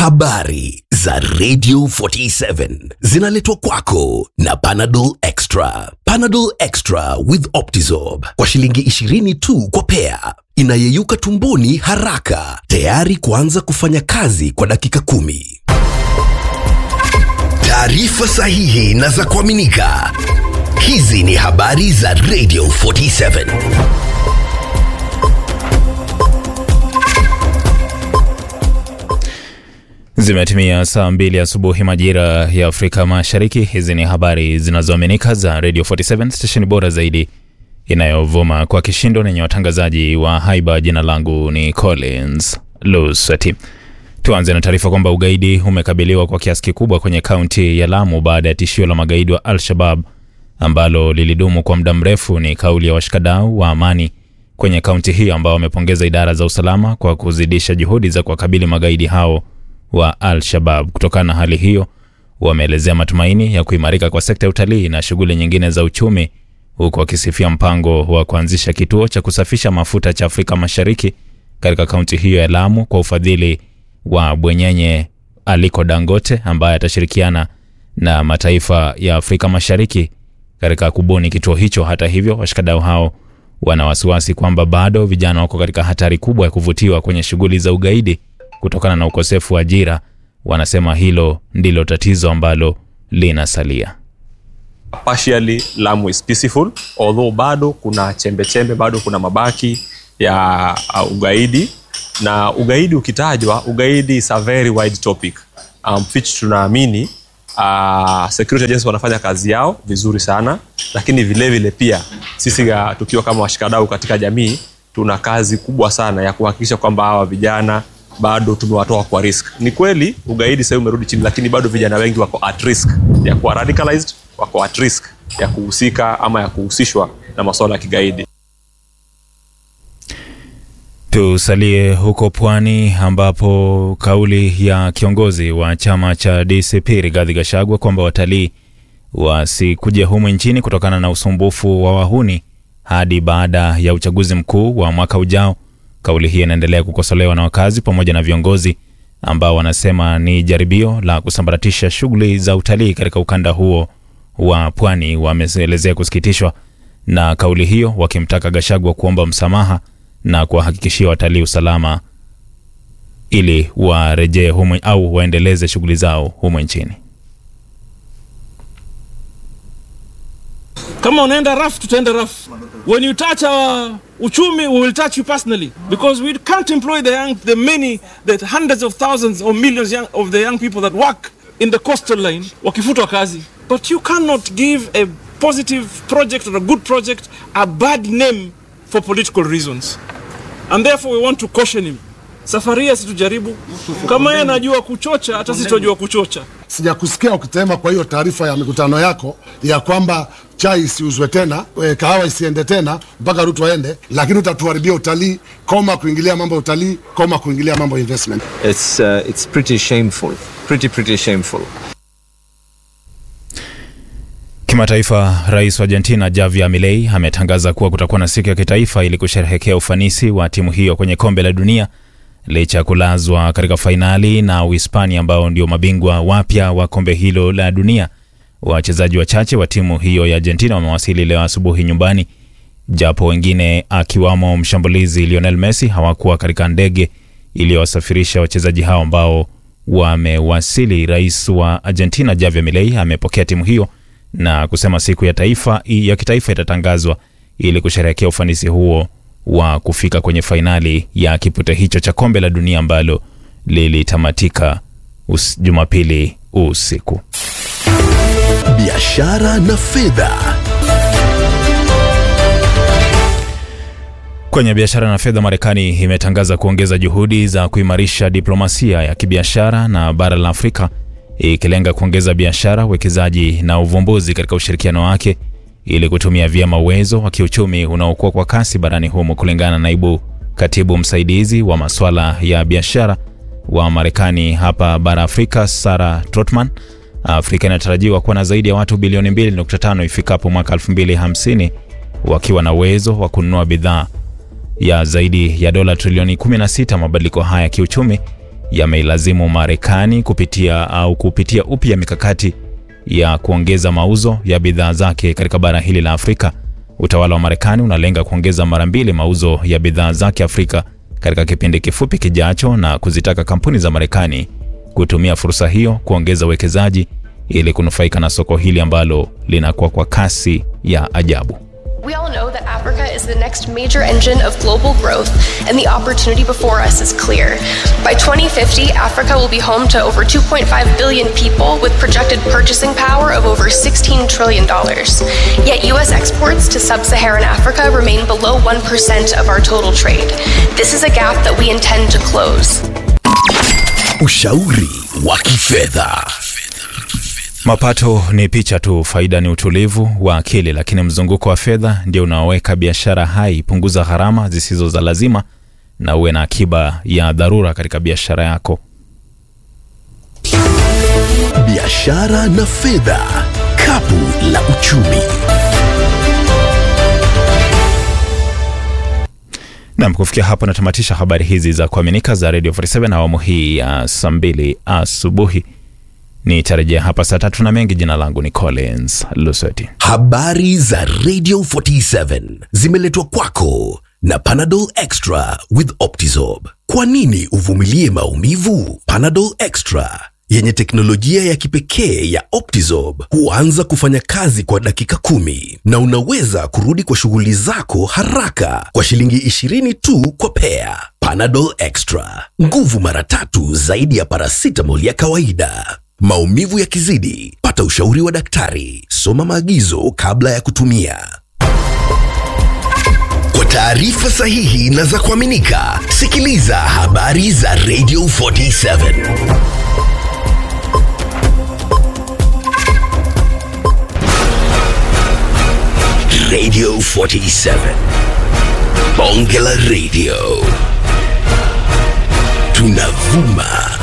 Habari za Radio 47 zinaletwa kwako na Panadol Extra. Panadol Extra with Optizorb kwa shilingi 20 tu kwa pea, inayeyuka tumboni haraka, tayari kuanza kufanya kazi kwa dakika kumi. Taarifa sahihi na za kuaminika. Hizi ni habari za Radio 47. Zimetimia saa mbili asubuhi majira ya Afrika Mashariki. Hizi ni habari zinazoaminika za Radio 47 stesheni bora zaidi inayovuma kwa kishindo nenye watangazaji wa haiba. Jina langu ni Collins Lusati. Tuanze na taarifa kwamba ugaidi umekabiliwa kwa kiasi kikubwa kwenye kaunti ya Lamu baada ya tishio la magaidi wa Al-Shabab ambalo lilidumu kwa muda mrefu. Ni kauli ya washikadau wa amani kwenye kaunti hiyo ambao wamepongeza idara za usalama kwa kuzidisha juhudi za kuwakabili magaidi hao wa Al-Shabab. Kutokana na hali hiyo, wameelezea matumaini ya kuimarika kwa sekta ya utalii na shughuli nyingine za uchumi, huku wakisifia mpango wa kuanzisha kituo cha kusafisha mafuta cha Afrika Mashariki katika kaunti hiyo ya Lamu kwa ufadhili wa bwenyenye Aliko Dangote ambaye atashirikiana na mataifa ya Afrika Mashariki katika kubuni kituo hicho. Hata hivyo, washikadau hao wana wasiwasi kwamba bado vijana wako katika hatari kubwa ya kuvutiwa kwenye shughuli za ugaidi kutokana na ukosefu wa ajira. Wanasema hilo ndilo tatizo ambalo linasalia. partially Lamu is peaceful although bado kuna chembe chembe, bado kuna mabaki ya uh, ugaidi na ugaidi ukitajwa, ugaidi is a very wide topic um, which tunaamini uh, security agencies wanafanya kazi yao vizuri sana, lakini vile vile pia sisi uh, tukiwa kama washikadau katika jamii tuna kazi kubwa sana ya kuhakikisha kwamba hawa vijana bado tumewatoa kwa risk. Ni kweli ugaidi sasa umerudi chini, lakini bado vijana wengi wako at risk ya kuwa radicalized, wako at risk ya kuhusika ama ya kuhusishwa na masuala ya kigaidi. Tusalie huko pwani ambapo kauli ya kiongozi wa chama cha DCP Rigathi Gachagua kwamba watalii wasikuje humu nchini kutokana na usumbufu wa wahuni hadi baada ya uchaguzi mkuu wa mwaka ujao. Kauli hii inaendelea kukosolewa na wakazi pamoja na viongozi ambao wanasema ni jaribio la kusambaratisha shughuli za utalii katika ukanda huo wa pwani. Wameelezea kusikitishwa na kauli hiyo, wakimtaka Gachagua kuomba msamaha na kuwahakikishia watalii usalama ili warejee humu au waendeleze shughuli zao humu nchini. kama unaenda raf tutaenda raf when you touch our uchumi we will touch you personally because we can't employ the young the many the hundreds of thousands or millions young, of the young people that work in the coastal line wakifutwa kazi but you cannot give a positive project or a good project a bad name for political reasons and therefore we want to caution him safari hii asitujaribu kama yeye anajua kuchocha hata sisi tunajua kuchocha Sijakusikia ukitema kwa hiyo taarifa ya mikutano yako ya kwamba chai isiuzwe tena, e, kahawa isiende tena mpaka Ruto aende, lakini utatuharibia utalii. Koma kuingilia mambo ya utalii, koma kuingilia mambo ya investment. It's uh, it's pretty shameful, pretty pretty shameful. Kimataifa, rais wa Argentina Javier Milei ametangaza kuwa kutakuwa na siku ya kitaifa ili kusherehekea ufanisi wa timu hiyo kwenye kombe la dunia licha ya kulazwa katika fainali na Uhispania ambao ndio mabingwa wapya wa kombe hilo la dunia. Wachezaji wachache wa timu hiyo ya Argentina wamewasili leo asubuhi nyumbani, japo wengine akiwamo mshambulizi Lionel Messi hawakuwa katika ndege iliyowasafirisha wachezaji hao ambao wamewasili. Rais wa Argentina Javier Milei amepokea timu hiyo na kusema siku ya taifa ya kitaifa itatangazwa ili kusherehekea ufanisi huo wa kufika kwenye fainali ya kipute hicho cha kombe la dunia ambalo lilitamatika us- Jumapili usiku. Biashara na fedha. Kwenye biashara na fedha, Marekani imetangaza kuongeza juhudi za kuimarisha diplomasia ya kibiashara na bara la Afrika, ikilenga kuongeza biashara, uwekezaji na uvumbuzi katika ushirikiano wake ili kutumia vyema uwezo wa kiuchumi unaokuwa kwa kasi barani humo, kulingana na naibu katibu msaidizi wa masuala ya biashara wa Marekani hapa bara Afrika, Sarah Trotman. Afrika inatarajiwa kuwa na zaidi ya watu bilioni 2.5 ifikapo mwaka 2050 wakiwa na uwezo wa kununua bidhaa ya zaidi ya dola trilioni 16. Mabadiliko haya ya kiuchumi yameilazimu Marekani kupitia au kupitia upya mikakati ya kuongeza mauzo ya bidhaa zake katika bara hili la Afrika. Utawala wa Marekani unalenga kuongeza mara mbili mauzo ya bidhaa zake Afrika katika kipindi kifupi kijacho na kuzitaka kampuni za Marekani kutumia fursa hiyo kuongeza uwekezaji ili kunufaika na soko hili ambalo linakuwa kwa kasi ya ajabu. We all know that Africa is the next major engine of global growth, and the opportunity before us is clear. By 2050, Africa will be home to over 2.5 billion people with projected purchasing power of over $16 trillion. Yet, U.S. exports to sub Saharan Africa remain below 1% of our total trade. This is a gap that we intend to close. Ushauri wa kifedha. Mapato ni picha tu, faida ni utulivu wa akili, lakini mzunguko wa fedha ndio unaoweka biashara hai. Punguza gharama zisizo za lazima na uwe na akiba ya dharura katika biashara yako. Biashara na fedha, kapu la uchumi. Nam, kufikia hapo natamatisha habari hizi za kuaminika za Radio 47 awamu hii ya saa mbili asubuhi. Nitarejea hapa saa tatu na mengi. Jina langu ni Collins Lusweti. Habari za Radio 47 zimeletwa kwako na Panadol Extra with Optizorb. Kwa nini uvumilie maumivu? Panadol Extra yenye teknolojia ya kipekee ya Optizorb huanza kufanya kazi kwa dakika kumi na unaweza kurudi kwa shughuli zako haraka kwa shilingi 20 tu kwa pea. Panadol Extra, nguvu mara tatu zaidi ya paracetamol ya kawaida. Maumivu yakizidi, pata ushauri wa daktari. Soma maagizo kabla ya kutumia. Kwa taarifa sahihi na za kuaminika, sikiliza habari za Radio 47. Radio 47. Bonge la Radio. Tunavuma